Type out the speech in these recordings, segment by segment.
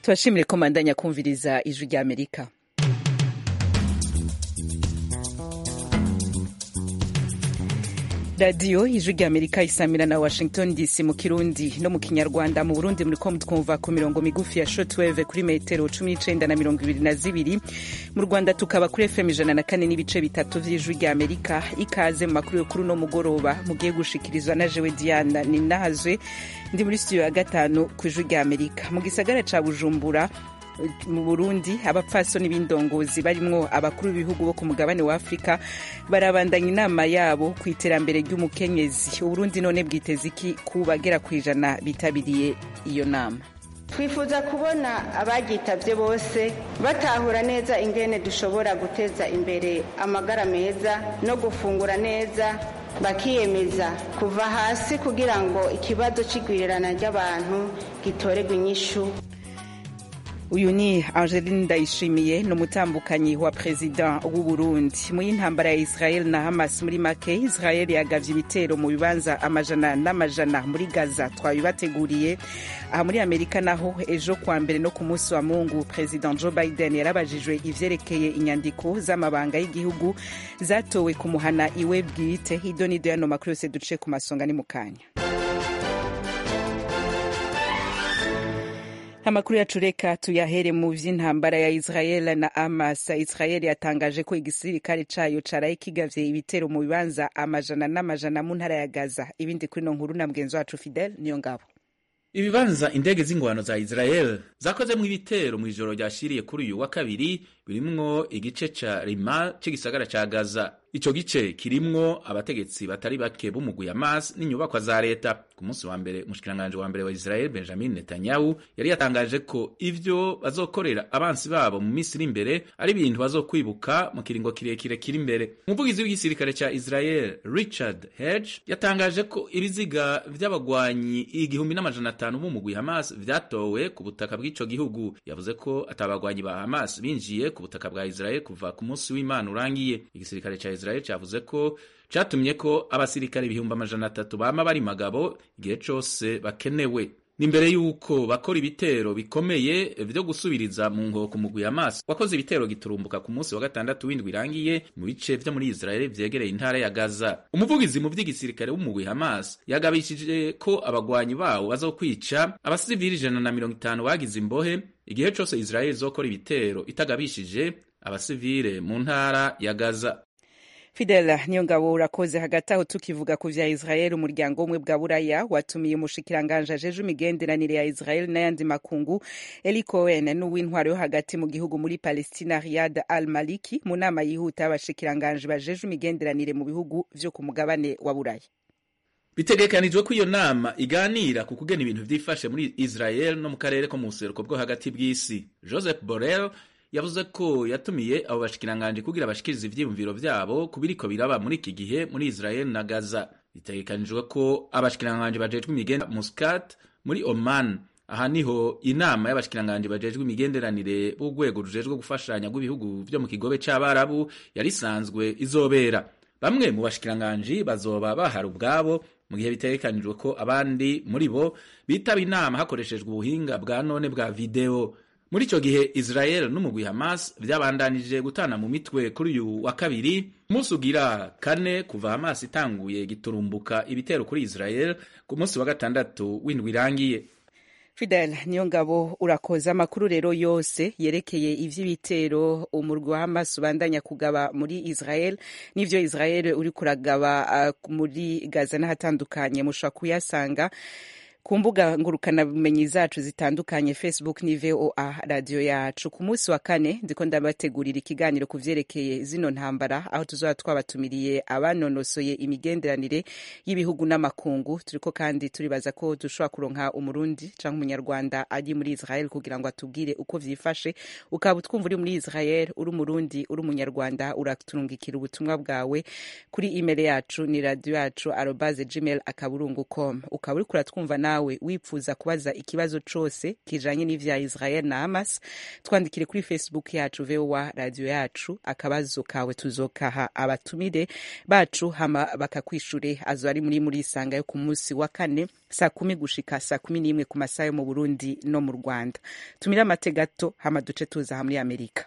tubashimire ko mandanya kumviriza ijwi rya amerika radiyo ijwi rya amerika isamira na washington dc mu kirundi no mu kinyarwanda mu burundi muriko mutwumva ku mirongo migufi ya shotweve kuri metero cumi n'icenda na mirongo ibiri na zibiri mu rwanda tukaba kuri fm ijana na kane n'ibice bitatu vy'ijwi rya amerika ikaze mu makuru yo kuri uno mugoroba mugiye gushikirizwa na jewe diana ninahazwe ndi muri studio ya gatanu ku ijwi rya amerika mu gisagara ca bujumbura mu burundi abapfasoni b'indongozi barimwo abakuru b'ibihugu bo ku mugabane wa afurika barabandanya inama yabo ku iterambere ry'umukenyezi uburundi none bwiteze iki ku bagera ku ijana bitabiriye iyo nama twifuza kubona abagitabye bose batahura neza ingene dushobora guteza imbere amagara meza no gufungura neza bakiyemeza kuva hasi kugira ngo ikibazo c'igwirirana ry'abantu gitorerwe inyishu uyu ni angeline ndayishimiye ni umutambukanyi wa perezida w'u burundi mu y'intambara ya israel na hamas muri make israel yagavye ibitero mu bibanza amajana n'amajana muri gaza twabibateguriye aha muri amerika naho ejo kwa mbere no ku munsi wa mungu perezida joe biden yarabajijwe ivyerekeye inyandiko z'amabanga y'igihugu zatowe ku muhana iwe bwite idonido yano makuru yose duce ku masonga ni mu kanya amakuru yacu reka tuyahere mu vy'intambara ya israel na hamas israel yatangaje ko igisirikare cayo caraye kigavye ibitero mu bibanza amajana n'amajana mu ntara ya gaza ibindi kuri no nkuru na mugenzi wacu fidel niyo ngabo ibibanza indege z'ingwano za israel zakozemwo ibitero mu ijoro ryashiriye kuri uyu wa kabiri birimwo igice ca rima c'igisagara ca gaza ico gice kirimwo abategetsi batari bake b'umugwi Hamas n'inyubakwa za leta ku munsi wa mbere umushikiranganji wa mbere wa Israel Benjamin Netanyahu yari yatangaje ko ivyo bazokorera abansi babo mu minsi iri imbere ari ibintu bazokwibuka mu kiringo kirekire kiri imbere umuvugizi w'igisirikare ca Israel Richard Hedge yatangaje ko ibiziga vy'abagwanyi igihumbi n'amajana atanu b'umugwi Hamas vyatowe ku butaka bw'ico gihugu yavuze ko atabagwanyi ba Hamas binjiye ku butaka bwa Israel kuva ku munsi w'Imana urangiye igisirikare ca Israel cavuze ko catumye ko abasirikare ibihumbi amajana atatu bama bari magabo igihe cose bakenewe nimbere yuko bakora ibitero bikomeye vyo gusubiriza mu nkoko mugwi Hamas wakoze ibitero giturumbuka ku munsi wa gatandatu w'indwi irangiye mu bice vyo muri Israel vyegereye intara ya Gaza umuvugizi mu vy'igisirikare w'umugwi Hamas yagabishije ko abagwanyi bawo bazokwica abasivili ijana na mirongo itanu bagize imbohe igihe cose Israel izokora ibitero itagabishije abasivile mu ntara ya Gaza fidela niyo ngabo urakoze hagati aho tukivuga ku vya israel umuryango umwe bwa buraya watumiye umushikiranganje ajeje imigenderanire ya israel n'ayandi makungu eli cohen n'uw'intwaro yo hagati mu gihugu muri palestina riyad al maliki mu nama yihuta y'abashikiranganje bajeje imigenderanire mu bihugu vyo ku mugabane wa buraya bitegekanijwe ko iyo nama iganira ku kugena ibintu vyifashe muri israel no mu karere ko mu buseruko bwo hagati bw'isi joseph borrell yavuze ko yatumiye abo bashikiranganje kugira bashikirize ivyiyumviro vyabo ku biriko biraba muri iki gihe muri Israel na Gaza bitegekanijwe ko abashikiranganje bajejwe imigenda Muscat muri Oman aha niho inama y'abashikiranganje bajejwe imigenderanire b'urwego rujejwe gufashanya rw'ibihugu vyo mu kigobe c'abarabu yari isanzwe izobera bamwe mu bashikiranganje bazoba bahari ubwabo mu gihe bitegekanijwe ko abandi muri bo bitaba inama hakoreshejwe ubuhinga bwa none bwa video muri icyo gihe israel n'umugwi hamas vyabandanije gutana mu mitwe kuri uyu wa kabiri umunsi ugira kane kuva hamas itanguye giturumbuka ibitero kuri israel ku munsi wa gatandatu w'indwi irangiye fidel niyo ngabo urakoze amakuru rero yose yerekeye ivy'ibitero umurwi wa hamas ubandanya kugaba muri israel n'ivyo israel uri kuragaba uh, muri gaza n'ahatandukanye mushobora kuyasanga ku mbuga ngurukanabumenyi zacu zitandukanye facebook ni voa radiyo yacu ku munsi wa kane ndiko ndabategurira ikiganiro ku vyerekeye zino ntambara aho tuzoba twabatumiriye abanonosoye imigenderanire y'ibihugu n'amakungu turiko kandi turibaza ko dushobora kuronka umurundi canke umunyarwanda ari muri israel kugira ngo atubwire uko vyifashe ukaba utwumva uri muri israel uri umurundi uri umunyarwanda uraturungikira ubutumwa bwawe kuri email yacu ni radiyo yacu arobaze gmail akaburungu com ukaba uriko uratwumva nawe nawe wipfuza kubaza ikibazo cose kijanye n'ivya israel na hamas twandikire kuri facebook yacu voa radio yacu akabazo kawe tuzokaha abatumire bacu hama bakakwishure azo ari muri muri isanga yo ku munsi wa kane saa kumi gushika saa kumi n'imwe ku masaha yo mu burundi no mu rwanda tumire amate gato hama duce tuza aha muri amerika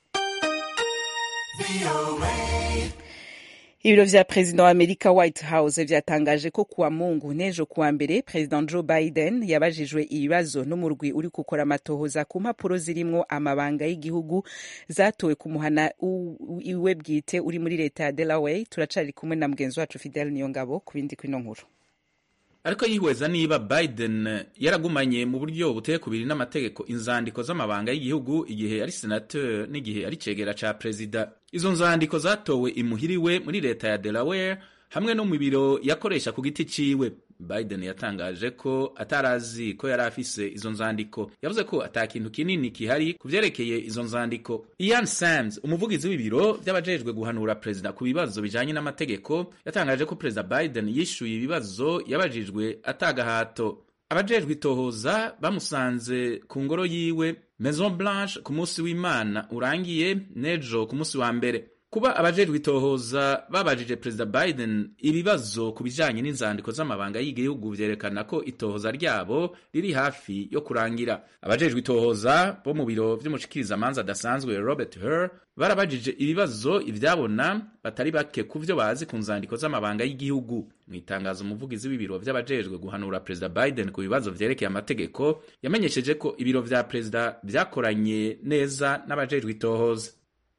ibiro vya perezida wa amerika white house vyatangaje ko kuwa mungu n'ejo kuwa mbere perezida joe biden yabajijwe ibibazo n'umurwi uri gukora amatohoza ku mpapuro zirimwo amabanga y'igihugu zatowe ku muhana iwe bwite uri muri leta ya delaware turacari kumwe na mugenzi wacu fidel niyongabo ku bindi kwino nkuru ariko yihweza niba biden yaragumanye mu buryo buteye kubiri n'amategeko inzandiko z'amabanga y'igihugu igihe ari senateur n'igihe ari cegera ca perezida izo nzandiko zatowe imuhiriwe muri leta ya delaware hamwe no mu biro yakoresha ku giti ciwe biden yatangaje ko atarazi ko yari afise izo nzandiko yavuze ko ata kintu kinini kihari ku vyerekeye izo nzandiko ian sams umuvugizi w'ibiro vy'abajejwe guhanura perezida ku bibazo bijanye n'amategeko yatangaje ko perezida biden yishuye ibibazo yabajijwe atagahato abajejwe itohoza bamusanze ku ngoro yiwe maison blanche ku munsi w'imana urangiye n'ejo ku munsi wa mbere kuba abajejwe itohoza babajije perezida biden ibibazo ku bijanye n'inzandiko z'amabanga y'igihugu vyerekana ko itohoza ryabo riri hafi yo kurangira abajejwe itohoza bo mu biro vy'umushikirizamanza adasanzwe robert her barabajije ibibazo ivyabona batari bake ku vyo bazi ku nzandiko z'amabanga y'igihugu mu itangazo umuvugizi w'ibiro vy'abajejwe guhanura perezida biden ku bibazo vyerekeye amategeko yamenyesheje ko ibiro vya perezida vyakoranye neza n'abajejwe itohoza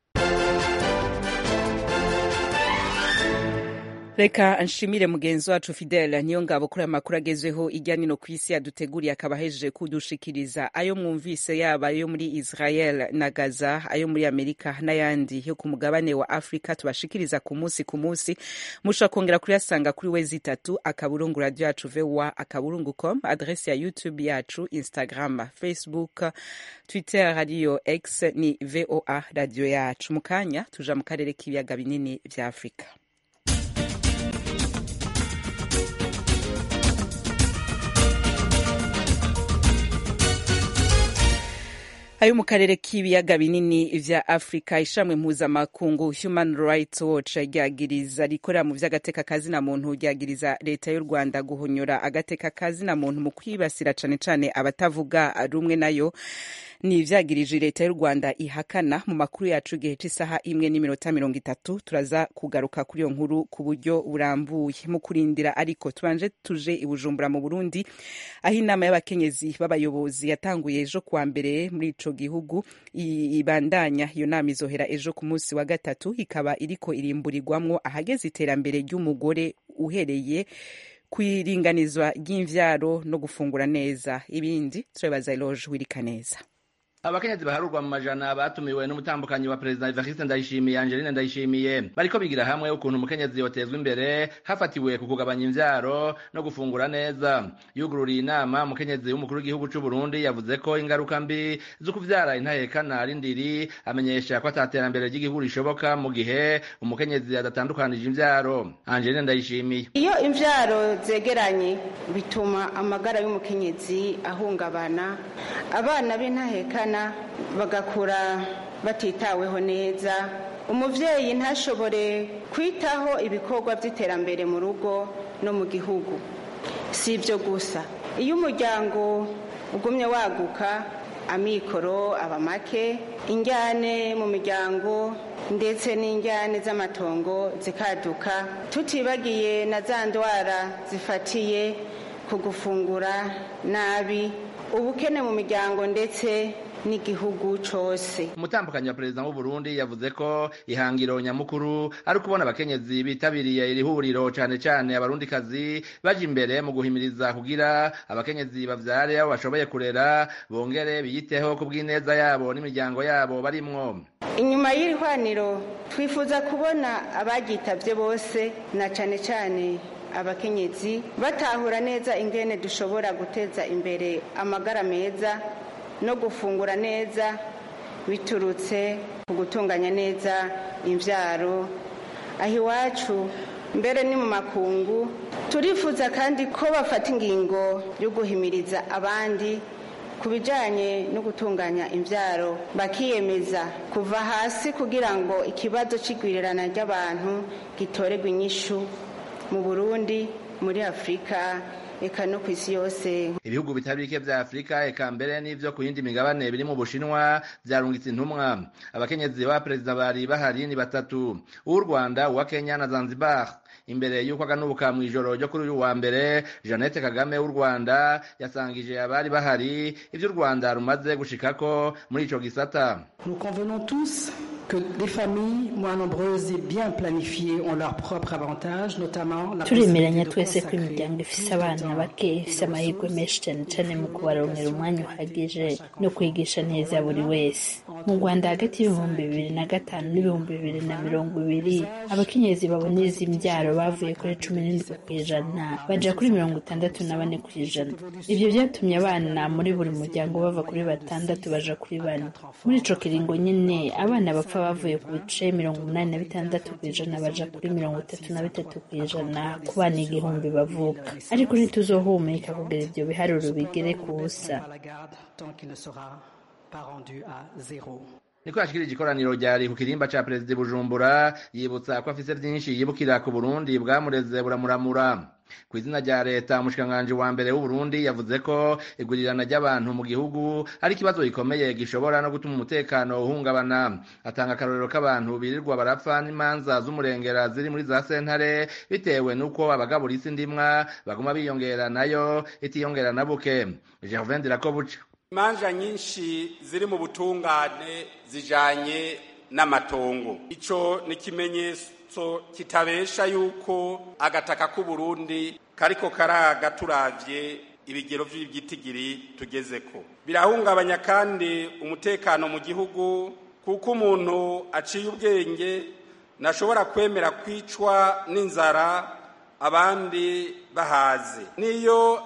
reka nshimire mugenzi wacu fidele niyo ngabo kuri aya makuru agezweho ijya nino ku isi yaduteguriye akaba ahejeje kudushikiriza ayo mwumvise yaba ayo muri israel na gaza ayo muri amerika n'ayandi yo ku mugabane wa afurika tubashikiriza ku munsi ku munsi mushobora kongera kuyasanga kuri wezi itatu akaburungu radio yacu voa akaburungu com adresi ya youtube yacu instagram facebook twitter radio x ni voa radio yacu mu kanya tuja mu karere k'ibiyaga binini vya afurika ayo mu karere k'ibiyaga binini vya afurika ishamwe mpuzamakungu human rights watch ryagiriza rikorera mu vy'agateka kazina muntu ryagiriza leta y'u rwanda guhonyora agateka kazina muntu mu kwibasira cane cane abatavuga rumwe nayo ni ivyagirije leta y'u rwanda ihakana mu makuru yacu igihe c'isaha imwe n'iminota mirongo itatu turaza kugaruka kuri iyo nkuru ku buryo burambuye mu kurindira ariko tubanje tuje i bujumbura mu burundi aho inama y'abakenyezi b'abayobozi yatanguye ejo kuwa mbere muri ico gihugu ibandanya iyo nama izohera ejo ku munsi wa gatatu ikaba iriko irimburirwamwo ahageze iterambere ry'umugore uhereye kwiringanizwa ry'imvyaro no gufungura neza ibindi turabibaza Eloge Wirikaneza abakenyezi baharurwa mu majana batumiwe n'umutambukanyi wa perezida Evariste Ndayishimiye Angeline Ndayishimiye bariko bigira hamwe ukuntu umukenyezi yotezwa imbere hafatiwe ku kugabanya imvyaro no gufungura neza yugururiye inama umukenyezi w'umukuru w'igihugu c'u Burundi yavuze ko ingaruka mbi zo kuvyara intahekana ari ndiri amenyesha ko ataterambere ry'igihugu rishoboka mu gihe umukenyezi adatandukanije imvyaro Angeline Ndayishimiye iyo imvyaro zegeranye bituma amagara y'umukenyezi ahungabana abana b'intahekana bagakura batitaweho neza umuvyeyi ntashobore kwitaho ibikorwa vy'iterambere mu rugo no mu gihugu si ibyo gusa iyo umuryango ugumye waguka amikoro aba make injyane mu miryango ndetse n'injyane z'amatongo zikaduka tutibagiye na za ndwara zifatiye ku gufungura nabi ubukene mu miryango ndetse n'igihugu cose umutambukanyi wa perezida w'u Burundi yavuze ko ihangiro nyamukuru ari ukubona abakenyezi bitabiriye iri huriro cane cane abarundikazi baje imbere mu guhimiriza kugira abakenyezi bavyare abo bashoboye kurera bongere biyiteho ku bw'ineza yabo n'imiryango yabo barimwo inyuma y'iri hwaniro twifuza kubona abagitavye bose na cane cane abakenyezi batahura neza ingene dushobora guteza imbere amagara meza no gufungura neza biturutse ku gutunganya neza imbyaro aho iwacu mbere ni mu makungu turifuza kandi ko bafata ingingo yo guhimiriza abandi ku bijyanye no gutunganya imbyaro bakiyemeza kuva hasi kugira ngo ikibazo cy'igwirirana ry'abantu gitorerwe inyishu mu burundi muri afurika eka no ku isi yose ibihugu bitari bike vya afurika eka mbere n'ivyo ku yindi migabane biri mu bushinwa vyarungitse intumwa abakenyezi ba perezida bari bahari ni batatu uw'u rwanda uwa kenya na zanzibar imbere y'uko aganubuka mu ijoro ryo kuri uyu wa mbere jeannette kagame w'u rwanda yasangije abari bahari ivyo u rwanda rumaze gushikako muri ico gisata Nous convenons tous que des familles moins nombreuses et bien planifiées ont leur propre avantage, notamment la turemeranya possibilité de twese ko consacrer imiryango ifise abana bake ifise amahirwe menshi cyane cyane mu kubaronera umwanya uhagije no kwigisha neza buri wese mu rwanda hagati y'ibihumbi bibiri na gatanu n'ibihumbi bibiri na mirongo ibiri abakenyezi baboneza imbyaro bavuye kuri cumi n'indwi ku ijana baja kuri mirongo itandatu na bane ku ijana ivyo vyatumye abana muri buri muryango bava kuri batandatu baja kuri bane muri ico kiringo nyene abana bapfa bavuye ku bice mirongo umunani na bitandatu ku ijana baja kuri mirongo itatu na bitatu ku ijana ku bana igihumbi bavuka ariko ntituzohumeka kugira ivyo biharuro bigere ku busa à la garde tant qu'il ne sera pas rendu à zéro. niko yashikirije ikoraniro ryari ku kirimba ca perezida i bujumbura yibutsa ko afise vyinshi yibukira ku burundi bwamureze buramuramura ku izina rya leta umushikiranganji wa mbere w'uburundi yavuze ko igurirana ry'abantu mu gihugu ari ikibazo gikomeye gishobora no gutuma umutekano uhungabana atanga akarorero k'abantu birirwa barapfa n'imanza z'umurengera ziri muri za sentare bitewe n'uko abagabura isi ndimwa baguma biyongera nayo itiyongera na buke gervain dirakobuca imanza nyinshi ziri mu butungane zijanye n'amatongo ico ni ikimenyetso kitabesha yuko agataka k'uburundi kariko karaga turavye ibigero vy'ibyitigiri tugezeko birahungabanya kandi umutekano mu gihugu kuko umuntu aciye ubwenge ntashobora kwemera kwicwa n'inzara abandi bahaze niyo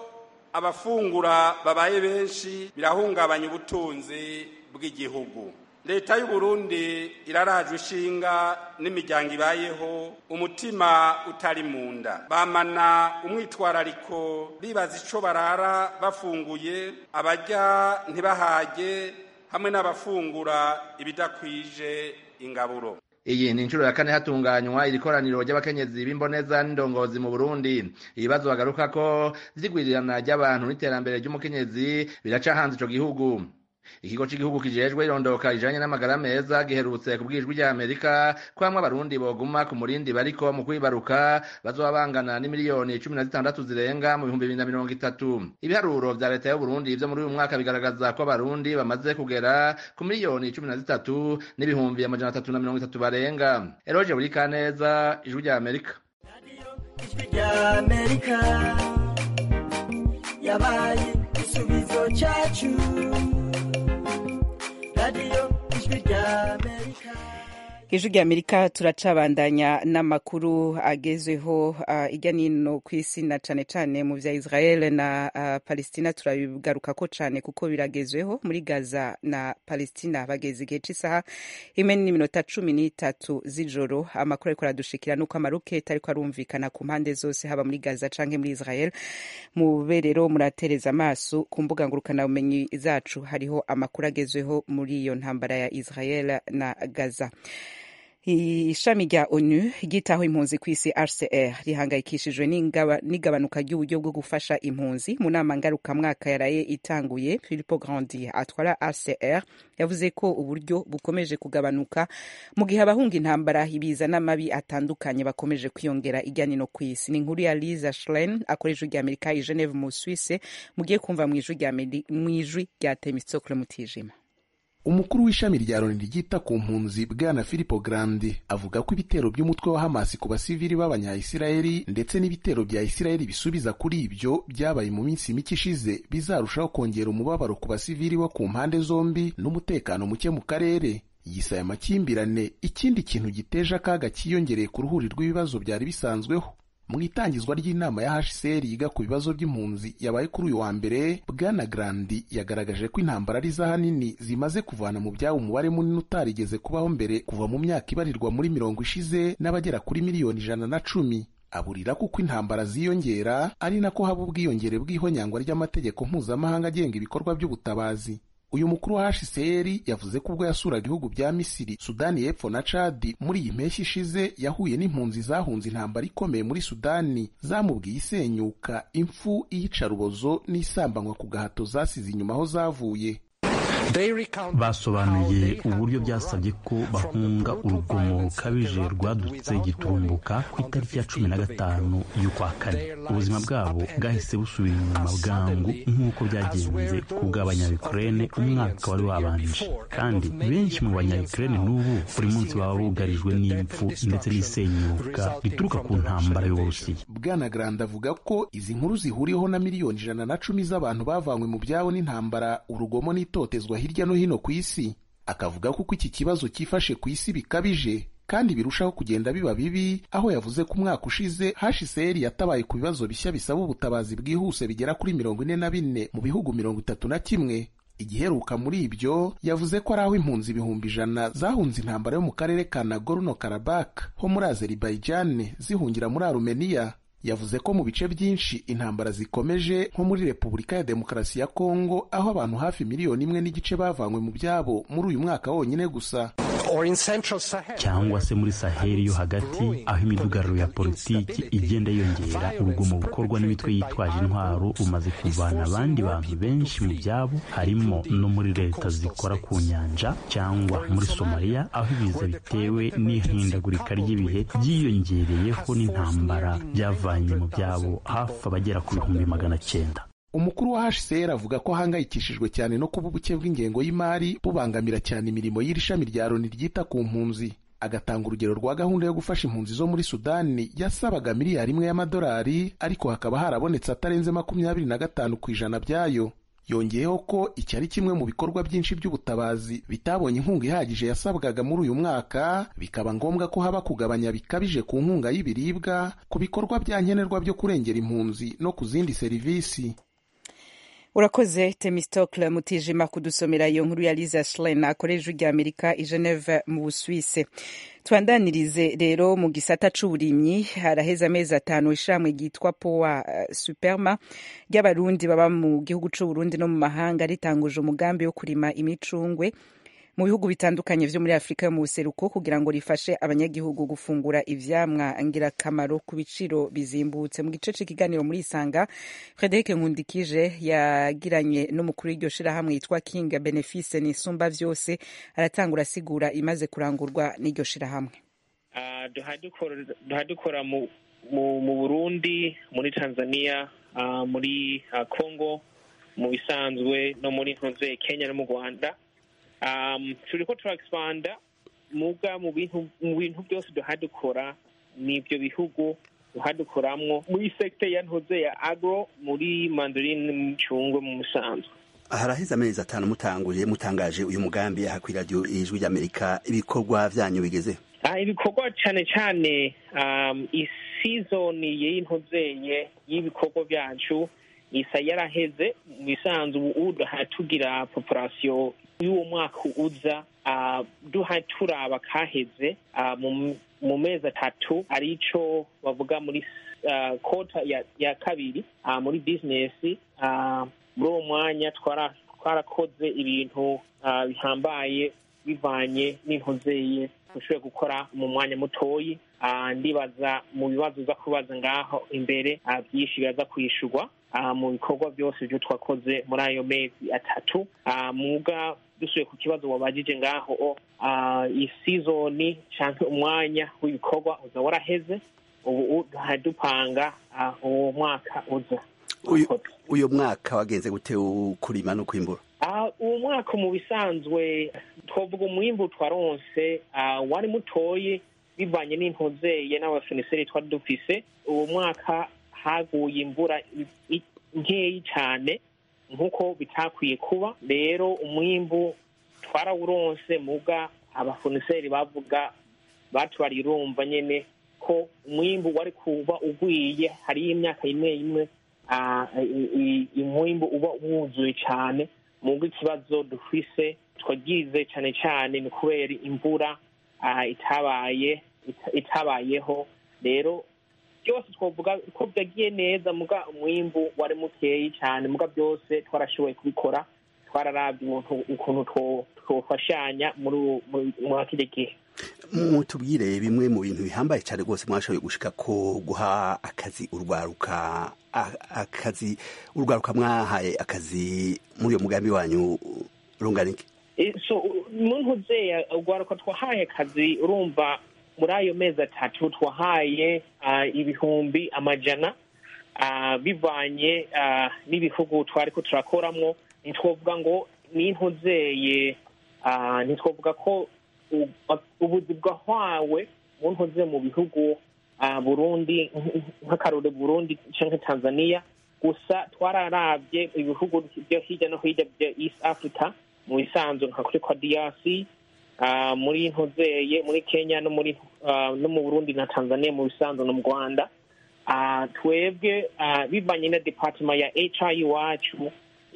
abafungura babaye benshi birahungabanya ubutunzi bw'igihugu leta y'u Burundi irarajwe ishinga n'imiryango ibayeho umutima utari mu nda bamana umwitwarariko bibaza ico barara bafunguye abarya ntibahage hamwe n'abafungura ibidakwije ingaburo iyi ni inshuro ya kane hatunganywa iri koraniro ry'abakenyezi b'imboneza n'indongozi mu burundi ibibazo bagaruka ko vy'igwirirana ry'abantu n'iterambere ry'umukenyezi biraca hanze ico gihugu ikigo cy'igihugu kijejwe irondoka rijanye n'amagara meza giherutse ku bwijwi rya amerika ko hamwe abarundi boguma ku murindi bariko mu kwibaruka bazoba bangana n'imiliyoni cumi na zitandatu zirenga mu bihumbi bibiri na mirongo itatu ibiharuro vya leta y'uburundi vyo muri uyu mwaka bigaragaza ko abarundi bamaze kugera ku miliyoni cumi na zitatu n'ibihumbi amajana atatu na mirongo itatu barenga eroje buri kaneza ijwi rya amerika ijwi rya amerika yabaye igisubizo cyacu radiyo ijwi rya amerika ijwi rya amerika turacabandanya n'amakuru agezweho uh, ijya nino ku isi na cane cane mu vya israel na uh, palestina turabigaruka ko cane kuko biragezweho muri gaza na palestina bageze igihe c'isaha imwe n'iminota cumi n'itatu z'ijoro amakuru ariko aradushikira nuko amaroketi ariko arumvikana ku mpande zose haba muri gaza canke muri israel mube rero muratereza amaso ku mbuga ngurukanabumenyi zacu hariho amakuru agezweho muri iyo ntambara ya israel na gaza ishami rya onu ryitaho impunzi ku isi rcr rihangayikishijwe n'igabanuka ry'uburyo bwo gufasha impunzi mu nama ngarukamwaka yaraye itanguye philipo grandi atwara rcr yavuze ko uburyo bukomeje kugabanuka mu gihe abahunga intambara ibiza n'amabi atandukanye bakomeje kwiyongera ijya nino ku isi ni inkuru ya liza schlein akora ijwi rya amerika i geneve mu suisse mugiye kumva mu ijwi rya temistokle mutijima umukuru w'ishami rya loni ryita ku mpunzi bwana filipo grandi avuga ko ibitero by'umutwe wa hamasi ku basivili b'abanyayisirayeli ndetse n'ibitero bya isirayeli bisubiza kuri ibyo byabaye mu minsi mike ishize bizarushaho kongera umubabaro ku basivili bo ku mpande zombi n'umutekano muke mu karere yisaya amakimbirane ikindi kintu giteje akaga cyiyongereye ku ruhuri rw'ibibazo byari bisanzweho mu itangizwa ry'inama ya hcr yiga ku bibazo by'impunzi yabaye kuri uyu wa mbere bwana grandi yagaragaje ko intambara ari za hanini zimaze kuvana mu byabo umubare munini utarigeze kubaho mbere kuva mu myaka ibarirwa muri mirongo ishize n'abagera kuri miliyoni ijana na cumi aburira kuko intambara ziyongera ari nako haba ubwiyongere bw'ihonyangwa ry'amategeko mpuzamahanga agenga ibikorwa by'ubutabazi uyu mukuru wa hcr yavuze ko ubwo yasuraga ibihugu bya misiri sudani y'epfo na cadi muri iyi mpeshyi ishize yahuye n'impunzi zahunze intambara ikomeye muri sudani zamubwiye isenyuka impfu iyicarubozo n'isambanywa ku gahato zasize inyuma aho zavuye basobanuye uburyo byasabye ko bahunga urugomo rukabije rwadutse gitumbuka ku itariki ya cumi na gatanu y'ukwa kane ubuzima bwabo bwahise busubira inyuma bwangu nk'uko byagenze ku bw'abanyayukurene umwaka wari wabanje kandi benshi mu banyayukurene n'ubu buri munsi baba bugarijwe n'impfu ndetse n'isenyuka rituruka ku ntambara y'uburusiya bwana grande avuga ko izi nkuru zihuriyeho na miliyoni ijana na cumi z'abantu bavanywe mu byabo n'intambara urugomo n'itotezwa hirya no hino ku isi akavuga ko uko iki kibazo cyifashe ku isi bikabije kandi birushaho kugenda biba bibi aho yavuze ko umwaka ushize hcr yatabaye ku bibazo bishya bisaba ubutabazi bwihuse bigera kuri mirongo ine na bine mu bihugu mirongo itatu na kimwe igiheruka muri ibyo yavuze ko ari aho impunzi ibihumbi ijana zahunze intambara yo mu karere ka nagorno karabak ho muri azeribaijan zihungira muri arumeniya yavuze ko mu bice byinshi intambara zikomeje nko muri repubulika ya demokarasi ya kongo aho abantu hafi miliyoni imwe n'igice bavanywe mu byabo muri uyu mwaka wonyine gusa cyangwa se muri saheli yo hagati aho imidugararo ya politiki igenda yiyongera urugomo bukorwa n'imitwe yitwaje intwaro rumaze kuvana abandi bantu benshi mu byabo harimo no muri leta zikora ku nyanja cyangwa muri somaliya aho ibiza bitewe n'ihindagurika ry'ibihe byiyongereyeho n'intambara byavanye mu byabo hafi abagera ku bihumbi magana cyenda umukuru wa hcr avuga ko ahangayikishijwe cyane no kuba ubuke bw'ingengo y'imari bubangamira cyane imirimo y'iri shami rya loni ryita ku mpunzi agatanga urugero rwa gahunda yo gufasha impunzi zo muri sudani yasabaga miliyari imwe y'amadolari ariko hakaba harabonetse atarenze makumyabiri na gatanu ku ijana byayo yongeyeho ko iki ari kimwe mu bikorwa byinshi by'ubutabazi bitabonye inkunga ihagije yasabwaga muri uyu mwaka bikaba ngombwa ko haba kugabanya bikabije ku nkunga y'ibiribwa ku bikorwa bya nkenerwa byo kurengera impunzi no ku zindi serivisi urakoze temistokle mutijima kudusomera iyo nkuru ya liza schlein akorera ijwi rya amerika i geneve mu busuwise twandanirize rero mu gisata c'uburimyi haraheze amezi atanu ishamwe ryitwa powa uh, superma ry'abarundi baba mu gihugu c'uburundi no mu mahanga ritanguje umugambi wo kurima imicungwe mu bihugu bitandukanye vyo muri afurika yo mu buseruko kugira ngo rifashe abanyagihugu gufungura ivyamwa ngirakamaro ku biciro bizimbutse mu gice c'ikiganiro muri isanga frederic nkundikije yagiranye n'umukuru w'iryo shirahamwe yitwa king benefice nisumba vyose aratangura asigura imaze kurangurwa n'iryo shirahamwe uh, duha dukora mu, mu, mu burundi muri tanzania uh, muri uh, congo mu bisanzwe no muri ntuze kenya no mu rwanda um, turiko turaexpanda muga mu bintu mu bintu byose duha dukora n'ibyo bihugu duha dukoramwo muri sekte ya ntuze ya agro muri mandarine n'imicungwe mu musanzwe haraheze amezi atanu mutanguye mutangaje uyu mugambi aha kuri radiyo ijwi ry'amerika ibikorwa vyanyu bigeze uh, ibikorwa cane cane um, isizoni y'intuzeye y'ibikorwa vyacu isa yaraheze mu bisanzwe ubu duha tugira population y'uwo mwaka uza uh, duha turaba kaheze uh, mu, mu mezi atatu arico bavuga muri uh, kota ya, ya kabiri uh, muri business uh, muri uwo mwanya twarakoze ibintu uh, bihambaye bivanye n'intuzeye dushoboye gukora mu mwanya mutoyi uh, ndibaza mu bibazo uza kubaza ngaho imbere uh, byinshi biraza kwishurwa uh, mu bikorwa byose byo twakoze muri ayo mezi atatu uh, muga dusuye ku kibazo wabajije ngaho uh, isizoni canke umwanya w'ibikorwa uza waraheze ubu dupanga uh, uwo mwaka uza uyu mwaka wagenze gute kurima no kwimbura uwo mwaka mu bisanzwe twavuga umwimbu twaronse wari mutoye bivanye n'intuzeye n'abafiniseri twari dufise uwo mwaka haguye imvura nkeyi cyane nk'uko bitakwiye kuba rero umwimbu twarawuronse muga abafuniseri bavuga batubariye urumva nyine ko umwimbu wari kuba ugwiye hariyo imyaka imwe imwe umwimbu uba wuzuye cyane mugo ikibazo dufise twagize cyane cyane ni kubera imvura itabaye itabayeho rero byose twavuga ko byagiye neza muga umwimbu wari mukeyi cyane muga byose twarashoboye kubikora twararabye umuntu- ukuntu two- twofashanya muri uwo- muri- muri kino gihe mutubwire bimwe mu bintu bihambaye cyane rwose mwashoboye gushika ko guha akazi urwaruka a- akazi urwaruka mwahaye akazi muri uyo mugambi wanyu rungana iki Eh, so muntu uzeya urwaruka twahaye akazi urumva muri ayo mezi atatu twahaye ah, ibihumbi amajana ah, bivanye ah, n'ibihugu twari ko turakoramwo ntitwovuga ngo n'intuzeye ah, ntitwovuga ko u- ubuzi bwahwawe mu ntuze mu bihugu ah, burundi nk'akarore burundi canke tanzania gusa twararabye ibihugu byo hirya no hirya bya east africa mu bisanzwe nka kuri kwa drc ah, muri ntuzeye muri kenya no muri ah, no mu burundi na tanzania mu bisanzwe no mu rwanda Ah, twebwe ah, bivanye na departement ya hr iwacu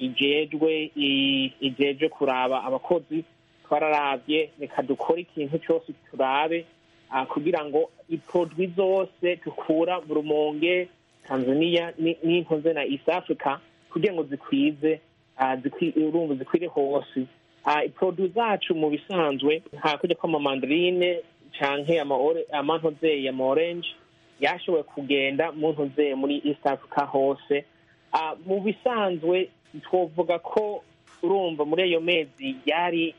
ijejwe i- ijejwe kuraba abakozi twararabye reka dukore ikintu cyose turabe ah, kugira ngo iprodwi zose dukura mu rumonge tanzania ni- n'inkoze na east africa kugira ngo zikwize ah, zikwi- urumva zikwire hose Ah, iprodwi zacu mu bisanzwe nta kujya kw'amamandarine canke amaore- amantozeye ama orange yashoboye kugenda mu ntuze muri east africa hose Ah, mu bisanzwe twovuga ko urumva muri ayo mezi yari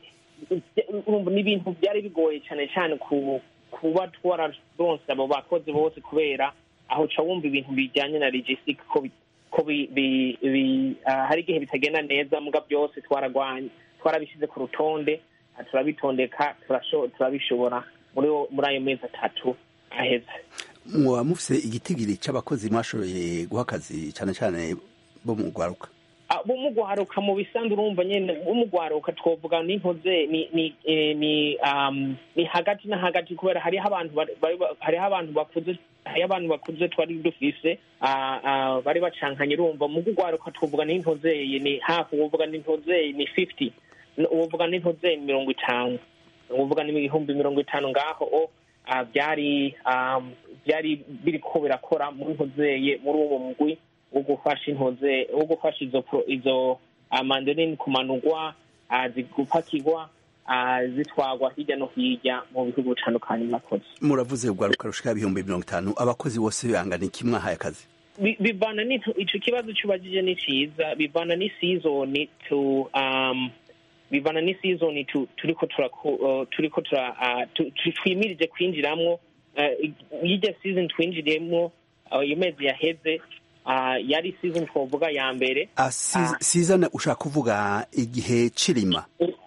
urumva n'ibintu byari bigoye cyane cyane ku kuba twararonse abo bakozi bose kubera aho ca wumva ibintu bijyanye na logistic ko bi- ko bi- bi- bi- ah, hari igihe bitagenda neza muga byose twaragwanye twarabishyize ku rutonde ah, turabitondeka turasho- turabishobora muri muri ayo mezi atatu aheze mwaba mufise igitigiri c'abakozi mwashoboye guha akazi cyane cyane bo mu rwaruka Ah, bumugwaruka mu bisanzwe urumva nyene bumugwaruka twovuga n'inkoze ni ni eh, ni um, ni hagati na hagati kubera hariho abantu bari- bari- hariho abantu bakuze hariho abantu bakuze twari dufise ah, ah, bari bacankanye urumva mu kugwaruka twovuga n'intozeye ni hafi uwovuga n'intozeye ni 50 uwovuga n'intozeye ni mirongo itanu uwovuga ni ibihumbi mirongo itanu ngaho o ah, byari um, byari biriko birakora mu ntozeye muri uwo mugwi wo gufasha intoze wo gufasha izo pro- izo ah, mandarini kumanurwa ah, zigupakirwa ah, zitwagwa hirya no hirya mu bihugu bitandukanye mwakoze muravuze urwaruka rushika ibihumbi mirongo itanu abakozi bose bangana iki mwahaye akazi Bi- bivana n'ico ico kibazo cubajije ni ciza bivana n'isizoni tu um, bivana n'isizoni tu, turiko turako uh, turiko tura uh, tu, tu, twimirije kwinjiramwo uh, yirya season twinjiriyemwo uh, iyo mezi yaheze uh, yari season twovuga ya mbere Ah, si- sizana ushaka kuvuga igihe cirima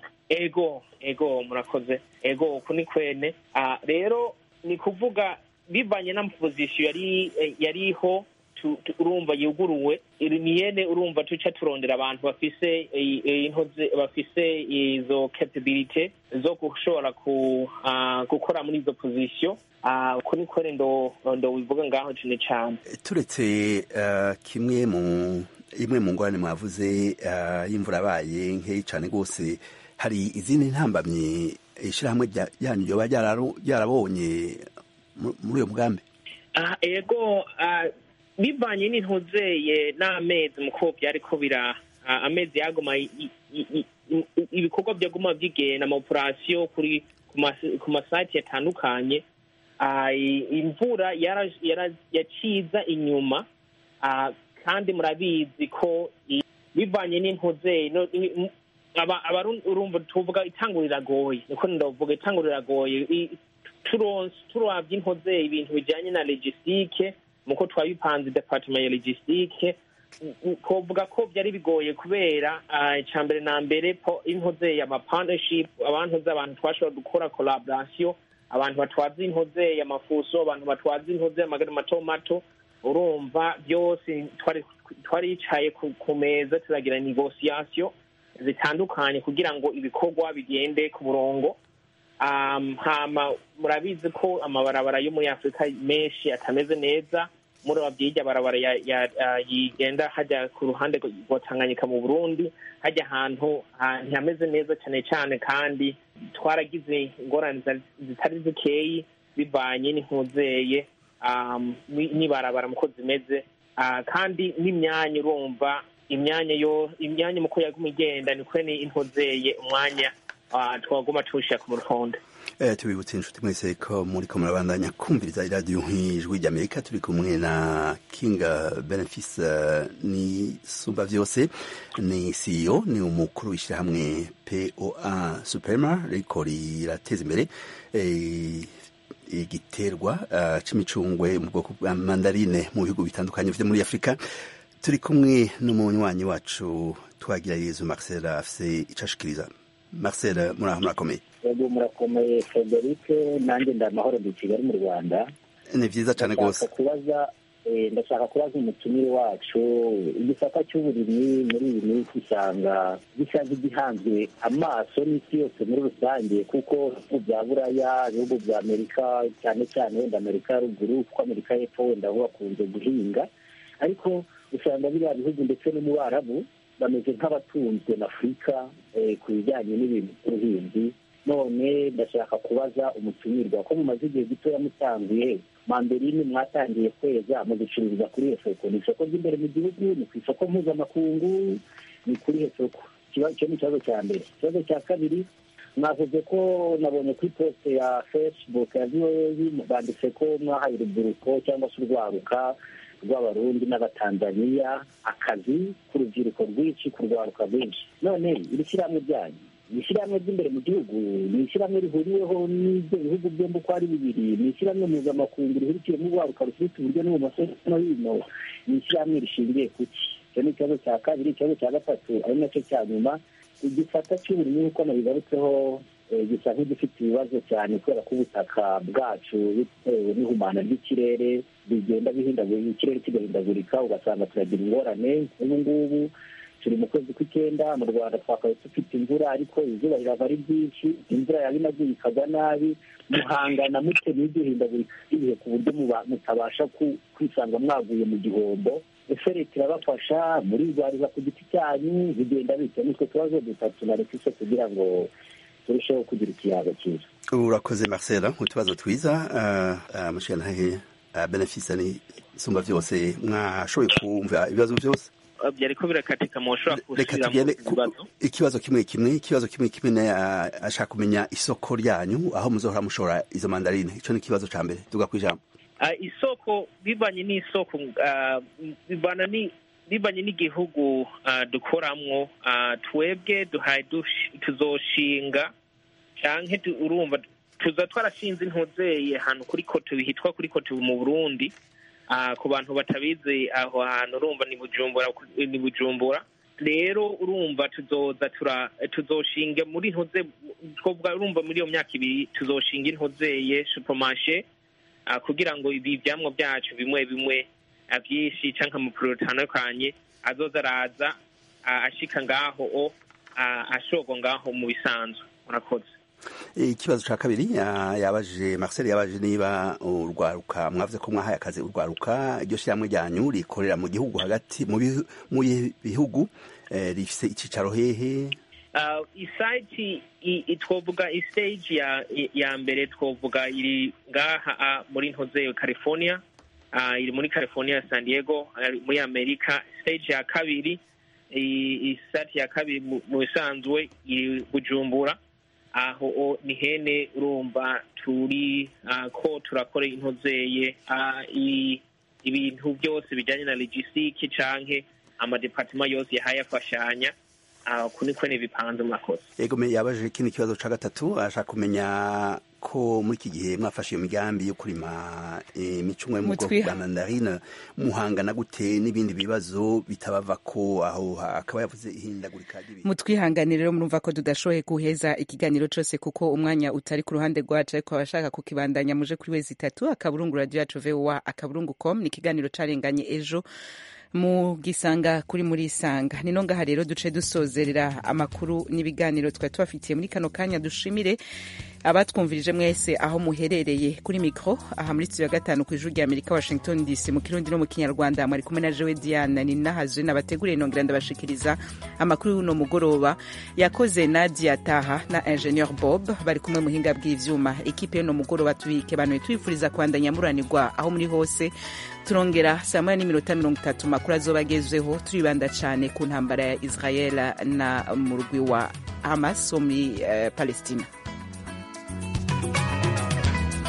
ego ego murakoze ego uku ni kwene Ah, rero ni kuvuga bivanye n'amapozisiyo yari eh, yariho tu- tu- urumva yuguruwe iri ni yene urumva tuca turondera abantu bafise eh, eh, intoze bafise izo capability zo gushobora ku ah, gukora muri izo pozisiyo Ah, uku ni kwene ndo ndo bivuga ngaho cane cane turetse eh, kimwe mu imwe mu ngorane mwavuze eh, y'imvura yabaye nkeyi cane rwose hari izindi ntambamyi ishirahamwe rya- ryanyu ryoba ryararo- ryarabonye mu- muri uyo mugambi Ah, ego ah, bivanye n'intuzeye n'amezi muko byariko bira ah, amezi yaguma i- i- i- i- ibikorwa byaguma byigenda ama operasiyo kuri ku mas- ku masite yatandukanye Ah, i- imvura yara- yara- yaciza inyuma Ah, kandi murabizi ko i- bivanye n'intuzeye no- i- m- aba- abarundi urumva tuvuga itanguro riragoye niko ndavuga itanguro riragoye I- turonse turabye inkoze ibintu bijyanye na logistique muko twabipanze departement ya logistique twovuga ko byari bigoye kubera ah, icya mbere na mbere po inkoze ya partnership abantu abantu twashobora gukora collaboration abantu batwaza inkoze y'amafuso abantu batwaza inkoze y'amagana mato mato urumva byose twari twaricaye ku, ku meza turagira negotiation zitandukanye kugira ngo ibikorwa bigende ku murongo um, hama murabizi ko amabarabara yo muri afurika menshi atameze neza muri babyirya barabara ya, ya, ya, yigenda hajya ku ruhande rwa tanganyika mu burundi hajya ahantu ah, ntihameze neza cyane cyane kandi twaragize ingorane zitari- zitari zikeyi bivanye n'inkuzeye um, ni- n'ibarabara muko zimeze Ah, kandi n'imyanya urumva imyanya yo imyanya muko yaguma igenda niko ni intozeye umwanya ah, twaguma tuwushyira ku rutonde Eh, tubibutse inshuti mwese ko muri ko murabandanya kumviriza iradiyo nk'ijwi ry'amerika turi kumwe na kinga benefice eh, ni sumba vyose ni ceo ni umukuru w'ishyirahamwe poa superma riko rirateza imbere eh, igiterwa uh, c'imicungwe mu bwoko bwa mandarine mu bihugu bitandukanye vyo muri afurika turi kumwe n'umunywanyi wacu twagira yezu marcel afise ico ashikiriza marcel muraho murakomeye yego murakomeye frederic nanjye ndi amahoro ndi i kigali mu rwanda ni vyiza cane Ndashaka rwose kubaza eh, ndashaka kubaza umutumire wacu igisata cy'uburimyi muri iyi minsi usanga gisa nk'igihanzwe amaso n'isi yose muri rusange kuko ibihugu bya buraya ibihugu bya amerika cyane cyane wenda amerika ya ruguru kuko amerika y'epfo wenda bo bakunze guhinga ariko usanga biriya bihugu ndetse no mu barabu bameze nk'abatunzwe na afurika eh, ku bijyanye n'ibintu by'ubuhinzi none ndashaka kubaza umutumirwa ko mumaze igihe gitoya mutanguye manderine mwatangiye kweza muzicururiza kuri iyo soko ni isoko ry'imbere mu gihugu ni ku isoko mpuzamakungu ni kuri iyo soko Ikiba- icyo ni ikibazo cya mbere ikibazo cya kabiri mwavuze ko nabonye kuri poste ya facebook ya voa banditse ko mwahaye urubyiruko cyangwa se urwaruka rw'abarundi n'abatanzaniya akazi k'urubyiruko rwinshi ku rwaruka rwinshi none iri shyirahamwe ryanyu ni ishyirahamwe ry'imbere mu gihugu ni ishyirahamwe rihuriweho n'ibyo bihugu byombi uko ari bibiri ni ishyirahamwe mpuzamakungu rihurikiyemo urwaruka rufite uburyo n'ibumoso no hino ni ishyirahamwe rishingiye ku ki icyo ni ikibazo cya kabiri ikibazo cya gatatu ari nacyo cya nyuma igisata cy'uburimyi nk'uko nabigarutseho eh, gisa nk'igifite ibibazo cyane kubera ko ubutaka bwacu bitewe n'ihumana ry'ikirere bigenda bihindagurika ikirere kigahindagurika ugasanga turagira ingorane ubu ngubu turi mu kwezi kw'icyenda mu rwanda twakabaye dufite imvura ariko izuba rirava ari ryinshi imvura yaba inaguye ikagwa nabi muhangana mute n'iryo hindagurika ry'ibihe ku buryo muba- mutabasha ku- kwisanga mwaguye mu gihombo ese leta irabafasha murirwariza ku giti cyanyu bigenda bityo nitwe tubazo dutatu na leta kugira ngo turusheho kugira ikiyaga cyiza urakoze marcel utubazo twiza amashyirahamwe benefice ni isumba vyose mwashoboye kumva ibibazo vyose byariko birakatika mushobora reka gusubira tugende mu ku- bibazo ikibazo kimwe kimwe ikibazo kimwe kimwe na- ah, ashaka kumenya isoko ryanyu aho muzohora mushora izo mandarine ico ni ikibazo ca mbere tuga kwijambo Ah, isoko bivanye n'isoko ah, bivana ni bivanye n'igihugu ah, dukoramwo ah, twebwe duhaye dush- tuzoshinga canke tu- urumva tuza twarashinze intuzeye ahantu kuri koto hitwa kuri koto mu burundi Ah, ku bantu batabizi aho hantu urumva ni bujumbura ni bujumbura rero urumva tuzoza tura tuzoshinga muri ntuze twovuga urumva muri iyo myaka ibiri tuzoshinga intuzeye supermarché ah, kugira ngo ibi vyamwa byacu bimwe bimwe ah, vyinshi canke amapuro atandukanye azoza araza ah, ashika ngaho o ah, ashorwa ngaho mu bisanzwe murakoze ikibazo ca kabiri ya- yabajije marcel yabajije niba urwaruka mwavuze ko mwahaye akazi urwaruka iryo shyirahamwe ryanyu rikorera mu gihugu hagati mu bihu- mu bihugu eh, rifise icicaro hehe Uh, isaiti i- i- twovuga istage ya i- ya mbere twovuga iri ngaha ah, muri ntoze california uh, iri muri california san diego ari muri amerika stage ya kabiri i- isati ya kabiri mu- mu bisanzwe iri bujumbura aho o ni hene urumva turi ah, ko turakora intozeye ah, i- ibintu byose bijyanye na logistique canke amadepartement yose yahaye afashanya ah, uku niko bipanze mwakoze ego me yabajije ikindi kibazo ca gatatu ashaka kumenya ko muri iki gihe mwafashe iyo migambi yo kurima imicungwe yo mu bwoko Mutwiha- bwa mandarine muhangana gute n'ibindi bibazo bitabava ko aho akaba yavuze ihindagurika ry'ibintu mutwihanganire rero murumva ko tudashoboye guheza ikiganiro cose kuko umwanya utari ku ruhande rwacu ariko abashaka kukibandanya muje kuri wezi itatu akaburungu radio yacu voa akaburungu com ni ikiganiro carenganye ejo mu gisanga kuri muri isanga nino ngaha rero duce dusozerera amakuru n'ibiganiro twari tubafitiye muri kano kanya dushimire abatwumvirije mwese aho muherereye kuri mikro aha muri studio ya gatanu ku ijuru rya amerika washington dc mu kirundi no mu kinyarwanda mwari kumwe na jewe diana ninahazwe nabateguriye nongera ndabashikiriza amakuru y'uno mugoroba yakoze nadia taha na ingenieur bob bari kumwe muhinga bw'ivyuma ekipe y'uno mugoroba tubike banuye tubifuriza kwandanya muranirwa aho muri hose turongera saa moya n'iminota mirongo itatu makuru azoba agezweho turibanda cane ku ntambara ya israel na murwi wa hamas wo muri uh, palestina